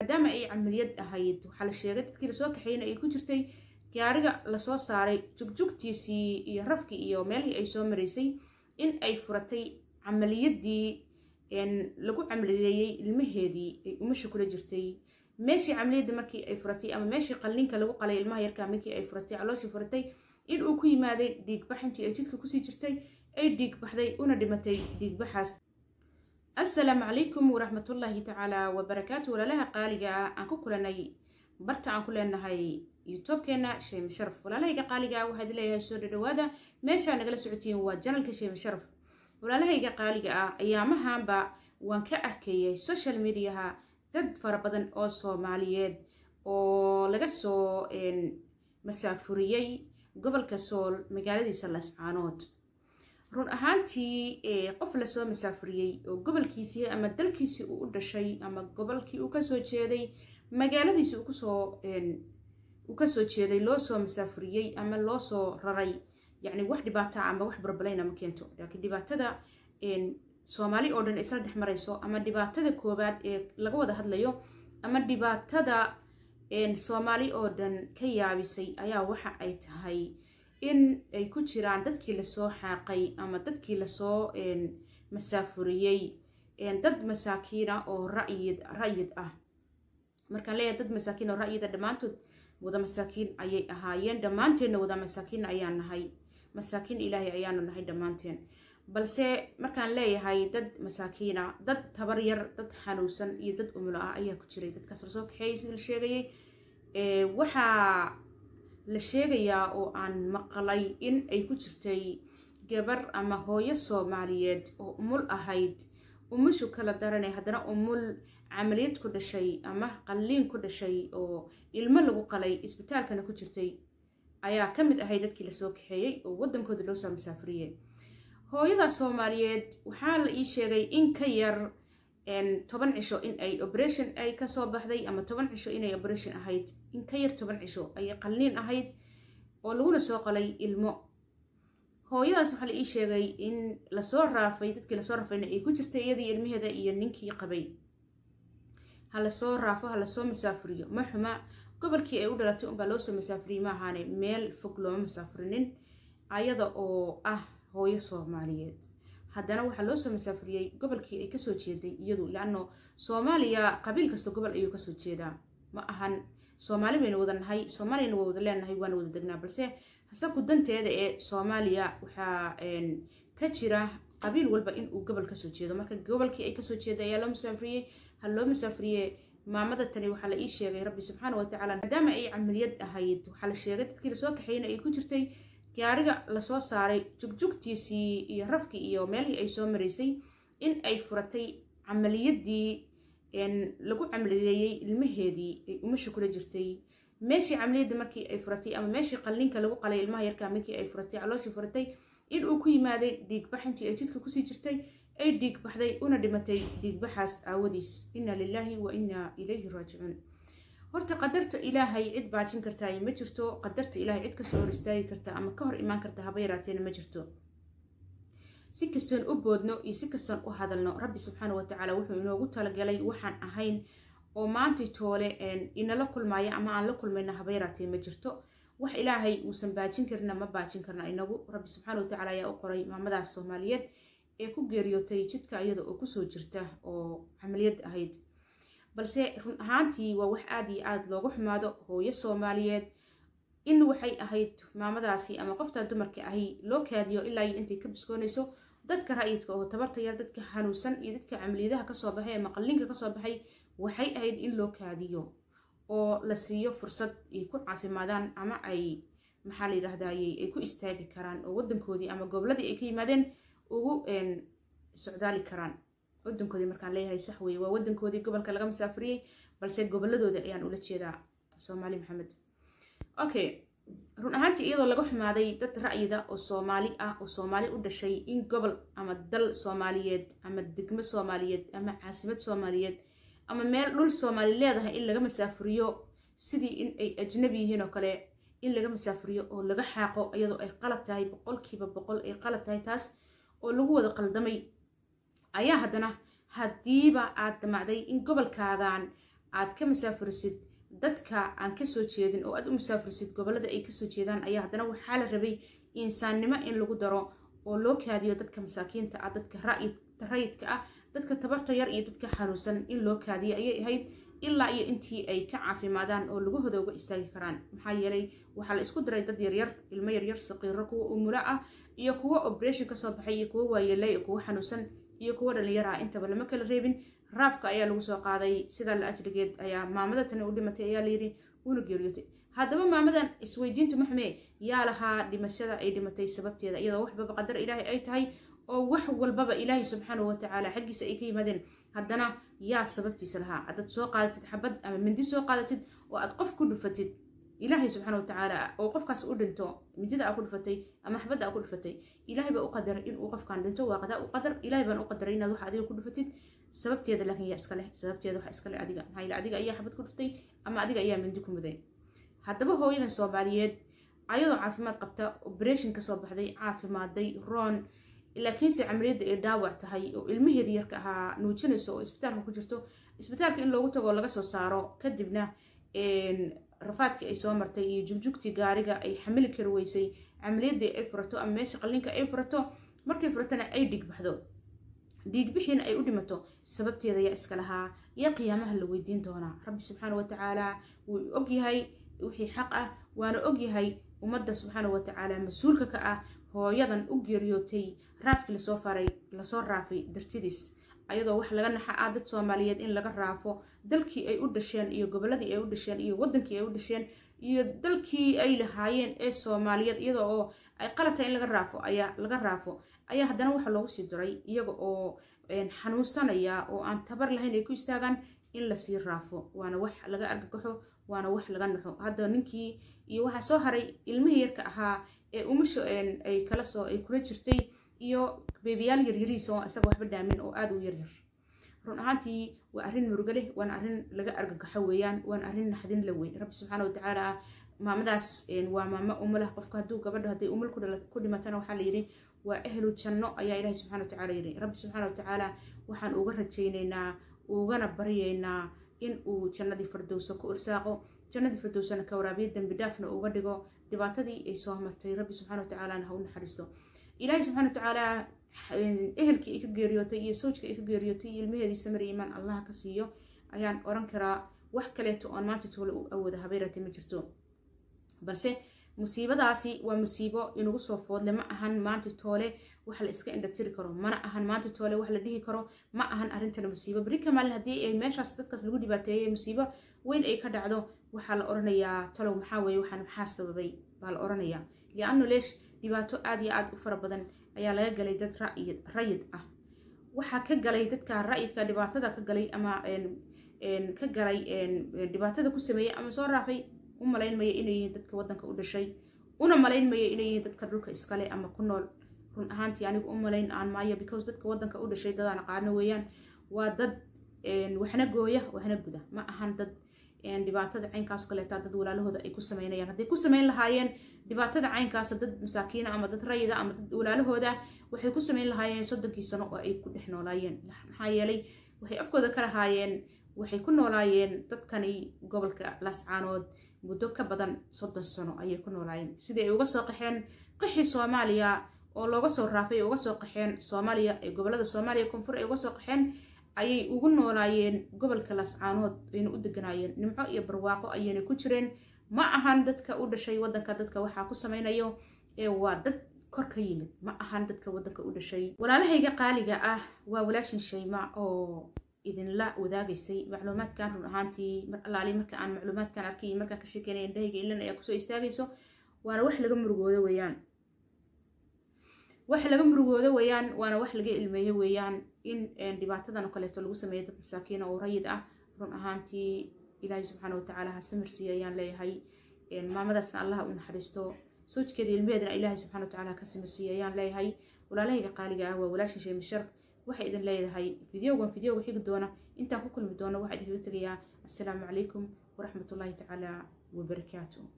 maadaama ay camaliyad ahayd waxaa la sheegay dadkii lasoo kaxeeyna ay ku jirtay gaariga lasoo saaray jugjugtiisii iyo rafkii iyo meelihii ay soo maraysay in ay furatay camaliyadii lagu camaliyeeyey ilmaheedii ay umasha kula jirtay meeshii camaliyadda markii ay furatay ama meeshii qallinka lagu qalay ilmaha yarkaa markii ay furatay calooshii furatay in uu ku yimaaday dhiigbax intii ay jidka kusii jirtay ay dhiigbaxday una dhimatay dhiigbaxaas assalaamu calaykum waraxmatullaahi tacaala wabarakaatu walaalaha qaaliga ah aan ku kulanay barta aan ku leenahay youtubekeenna sheemi sharaf walaalahayga qaaliga ah waxaad leeyahay soo dhadhawaada meeshaa nagala socotiin waa janalka sheemi sharaf walaalahayga qaaliga ah ayaamahanba waan ka arkayay social mediaha dad fara badan oo soomaaliyeed oo laga soo masaafuriyey gobolka sool magaaladiisa lascaanood run ahaantii qof lasoo masaafuriyey oo gobolkiisii ama dalkiisii uu u dhashay ama gobolkii uu kasoo jeeday magaaladiisii kusoo uu kasoo jeeday loo soo masaafuriyey ama loo soo raray yacni wax dhibaata ama wax barbalayna ma keento laakiin dhibaatada soomaali oo dhan isla dhex marayso ama dhibaatada koowaad ee laga wada hadlayo ama dhibaatada soomaali oo dhan ka yaabisay ayaa waxa ay tahay in ay ku jiraan dadkii lasoo xaaqay ama dadkii lasoo masaafuriyey dad masaakiina oo rayid rayid ah markaan leeyahay dad masaakiin oo ra'yida dhammaantood wada masaakiin ayay ahaayeen dhammaanteenna wada masaakiin ayaan nahay masaakiin ilaahay ayaanu nahay dhammaanteen balse markaan leeyahay dad masaakiina dad tabar yar dad xanuunsan iyo dad umulo ah ayaa ku jiray dadkaas lasoo kaxeeyay sida la sheegayay waxaa la sheegayaa oo aan maqlay in ay ku jirtay gabar ama hooyo soomaaliyeed oo umul ahayd umushu kala daranay haddana umul camaliyad ku dhashay ama qalliin ku dhashay oo ilmo lagu qalay isbitaalkana ku jirtay ayaa ka mid ahay dadkii lasoo kaxeeyey oo waddankooda loo soo masaafuriyey hooyada soomaaliyeed waxaa la ii sheegay in ka yar toban cisho in ay operation ay kasoo baxday ama toban cisho inay operation ahayd in ka yar toban cisho ayay qalliin ahayd oo laguna soo qalay ilmo hooyadaas waxaa la ii sheegay in lasoo raafay dadkii lasoo raafayna ay ku jirtay iyadii ilmaheeda iyo ninkii qabay ha lasoo raafo ha lasoo masaafuriyo ma xuma gobolkii ay u dhalatay unbaa loosoo masaafuriyey ma ahaane meel fog looma masaafurinin ayada oo ah hooyo soomaaliyeed haddana waxaa loo soo masaafuriyey gobolkii ay kasoo jeeday iyadu laano soomaaliya qabiil kasta gobol ayuu kasoo jeedaa ma ahan soomaali baynu wada nahay soomaaliyana waa wada leenahay waana wada degnaa balse hasaku danteeda ee soomaaliya waxaa ka jira qabiil walba inuu gobol kasoo jeedo marka gobolkii ay kasoo jeeda ayaa loo masaafuriyey ha loo masaafuriye maamada tani waxaa la ii sheegay rabbi subxaana watacaala maadaama ay camaliyad ahayd waxaa la sheegay dadkii lasoo kaxeeyna ay ku jirtay gaariga lasoo saaray jugjugtiisii iyo rafkii iyo meelihii ay soo maraysay in ay furatay camaliyadii lagu camaliyeeyey ilmaheedii ay umasha kula jirtay meeshii camaliyadda markii ay furatay ama meeshii qallinka lagu qalay ilmaha yarkaa markii ay furatay calooshii furatay in uu ku yimaaday dhiigbax intii ay jidka kusii jirtay ay dhiigbaxday una dhimatay dhiigbaxaas aawadiis inna lilaahi wa inna ilayhi raajicuun horta qadarta ilaahay cid baajin kartaa ma jirto qadarta ilaahay cid kasoo hor istaagi karta ama ka hor imaan karta haba yaraateena ma jirto si kastoon u boodno iyo si kastoon u hadalno rabbi subxaana watacaala wuxuu inoogu talagalay waxaan ahayn oo maantii toole inala kulmaayo ama aan la kulmayna haba yaraatee ma jirto wax ilaahay uusan baajin karina ma baajin karna inagu rabbi subxaana watacaala ayaa u qoray maamadaas soomaaliyeed ee ku geeriyootay jidka iyada oo kusoo jirta oo camaliyad ahayd balse run ahaantii waa wax aada iyo aada loogu xumaado hooyo soomaaliyeed in waxay ahayd maamadaasi ama qoftaa dumarka ahi loo kaadiyo ilaa iyo intay ka biskoonayso dadka ra'yidka oo tabarta yar dadka xanuunsan iyo dadka camaliyadaha kasoo baxay ama qallinka kasoo baxay waxay ahayd in loo kaadiyo oo la siiyo fursad ay ku caafimaadaan ama ay maxaa la yidhaahdaye ay ku istaagi karaan oo wadankoodii ama goboladii ay ka yimaadeen ugu socdaali karaan wadankoodii markaan leeyahay sax weye waa wadankoodii gobolka laga masaafuriyey balse goboladooda ayaan ula jeedaa soomaali maxamed okay run ahaantii iyadoo laga xumaaday dad ra'yida oo soomaali ah oo soomaali u dhashay in gobol ama dal soomaaliyeed ama degmo soomaaliyeed ama caasimad soomaaliyeed ama meel dhul soomaali leedahay in laga masaafuriyo sidii in ay ajnabi yihiin oo kale in laga masaafuriyo oo laga xaaqo iyadoo ay qalad tahay boqolkiiba boqol ay qalad tahay taas oo lagu wada qaldamay ayaa haddana haddiiba aad damacday in gobolkaagan aad ka masaafurisid dadka aan kasoo jeedin oo aad u masaafurisid gobolada ay kasoo jeedaan ayaa haddana waxaa la rabay insaannimo in lagu daro oo loo kaadiyo dadka masaakiinta ah dadka rayidka ah dadka tabarta yar iyo dadka xanuunsan in loo kaadiyo ayay ahayd ilaa iyo intii ay ka caafimaadaan oo lugahooda uga istaagi karaan maxaa yeelay waxaa la isku diray dad yaryar ilmo yaryar saqiiro kuwa umulo ah iyo kuwo operation kasoo baxay iyo kuwo waayeelay iyo kuwo xanuunsan iyo kuwo dhalinyar ah intaba lama kala reebin raafka ayaa lagu soo qaaday sidaa la ajrigeed ayaa maamada tani u dhimatay ayaa layidhi una geeriyootay haddaba maamadan isweydiintu maxmee yaa lahaa dhimashada ay dhimatay sababteeda iyadoo waxbaba qadar ilaahay ay tahay oo wax walbaba ilaahay subxaanahu watacaala xaggiisa ay ka yimaadeen haddana yaa sababtiisa lahaa haddaad soo qaadatid xabad ama mindi soo qaadatid oo aad qof ku dhufatid ilaahay subxaana watacaala oo qofkaas u dhinto midida aa ku dhufatay ama xabadda aa ku dhufatay ilaahay baa u qadaray inuu qofkan dhinto waa qadaa u qadar ilaahay baan u qadaray inaad wax adiga ku dhufatid sababteeda laakiin yaa iska leh sababteeda wax iska leh adiga maxaa yeele adiga ayaa xabad ku dhuftay ama adiga ayaa mindi ku muday haddaba hooyadan soomaaliyeed ayadoo caafimaad qabta operation kasoo baxday caafimaaday roon laakiinse camaliyadda ay dhaawac tahay oo ilmaheeda yarka ahaa nuujinayso oo isbitaalka ku jirto isbitaalka in loogu tago laga soo saaro kadibna rafaadkii ay soo martay iyo jugjugtii gaariga ay xamili kari weysay camaliyaddii ay furato ama meesha qallinka ay furato markay furatana ay dhigbaxdo dhiigbixiina ay u dhimato sababteeda yaa iska lahaa yaa qiyaamaha la weydiin doonaa rabbi subxaana watacaala wuu ogyahay wixii xaq ah waana ogyahay ummadda subxaana watacaala mas-uulka ka ah hooyadan u geeriyootay raafkii lasoo faray lasoo raafay dartidiis ayadoo wax laga naxa ah dad soomaaliyeed in laga raafo dalkii ay u dhasheen iyo gobolladii ay u dhasheen iyo waddankii ay u dhasheen iyo dalkii ay lahaayeen ee soomaaliyeed iyadoo oo ay qalata in laga raafo ayaa laga raafo ayaa haddana waxaa loogu sii diray iyaga oo xanuunsanaya oo aan tabar lahayn ay ku istaagaan in lasii raafo waana wax laga argagaxo waana wax laga naxo hadda ninkii iyo waxaa soo haray ilmihii yarka ahaa ee umasho ay kala soo ay kula jirtay iyo beebiyaal yaryarihiisa oo isaga waxba dhaamin oo aada u yaryar run ahaantii waa arrin murugo leh waana arrin laga argagaxo weeyaan waana arrin naxdin la weyn rabbi subxaana watacaala maamadaas waa maamo umo leh qofka hadduu gabadho hadday umal ku dhimatana waxaa layidhi waa ahlu janno ayaa ilaahi subxana watacaala yidhi rabbi subxaana watacaala waxaan uga rajaynaynaa ugana baryaynaa in uu jannadii firdowsa ku irsaaqo jannadii firdowsana ka waraabiyo dembi dhaafna uga dhigo dhibaatadii ay soo martay rabbi subxana watacaalana ha u naxariisto ilaahi subxana watacaala ehelkii ay ka geeriyootay iyo sawjkii ay ka geeriyootay iyo ilmaheedii samir iimaan allaha ka siiyo ayaan oran karaa wax kaleeto oon maanta toole u awooda habeyrate ma jirto balse musiibadaasi waa musiibo inugu soo foodle ma ahan maanta toole wax la iska indhatiri karo mana ahan maanta toole wax la dhihi karo ma ahan arrintana musiibo berika maalin haddii ay meeshaas dadkaas lagu dhibaateeyey musiibo weyn ay ka dhacdo waxaa la oranayaa talow maxaa weeye waxaan maxaa sababay baa la oranayaa lianno leesh dhibaato aada iyo aada u fara badan ayaa laga galay dad rayid ah waxaa ka galay dadka rayidka dhibaatada ka galay ama ka galay dhibaatada ku sameeyey ama soo raafay u malaynmaya inay yihiin dadka waddanka u dhashay una malaynmaya inay yihiin dadka dhulka iskale ama ku nool run ahaantii anigu u malayn aan maayo because dadka waddanka u dhashay dadaan aqaano weeyaan waa dad waxna gooya waxna guda ma ahan dad dhibaatada caynkaas kaleeta dad walaalahooda ay ku sameynayaan hadday ku sameyn lahaayeen dhibaatada caynkaasa dad masaakiina ama dad rayida ama dad walaalahooda waxay ku sameyn lahaayeen soddonkii sano oo ay ku dhex noolaayeen maxaa yeelay waxay afkooda ka lahaayeen waxay ku noolaayeen dadkani gobolka laascaanood muddo ka badan soddon sano ayay ku noolaayeen sidii ay uga soo qaxeen qaxii soomaaliya oo looga soo raafay uga soo qaxeen soomaaliya ee gobolada soomaaliya koonfur ay uga soo qaxeen ayay ugu noolaayeen gobolka laascaanood ayna u deganaayeen nimco iyo barwaaqo ayayna ku jireen ma ahan dadka u dhashay waddanka dadka waxaa ku sameynayo ee waa dad kor ka yimid ma ahan dadka waddanka u dhashay walaalahayga qaaliga ah waa walaashin shayma oo idinla wadaagaysay macluumaadkan run ahaantii mar allaali marka aan macluumaadkan arkay markaan ka sheekeynaya indhahayga ilan ayaa kusoo istaagayso waana wax laga murugoodo weeyaan wax laga murugoodo weeyaan waana wax laga ilmeeyo weeyaan in dhibaatadan oo kaleeto lagu sameeyo dad masaakiina oo rayid ah run ahaantii ilaahay subxaana watacaala ha samirsiiyo ayaan leeyahay maamadaasna allaha u naxariisto sawjkeeda ilmeheedana ilaahay subxana watacaala ha ka samirsiiyo ayaan leeyahay walaalahayga qaaliga ah waa walaasha sheemi sharaf waxay idin leedahay videogan videoga xigi doona intaan ku kulmi doono waxaa idinkaga tegayaa assalaamu calaykum waraxmatullaahi tacaala wabarakaatu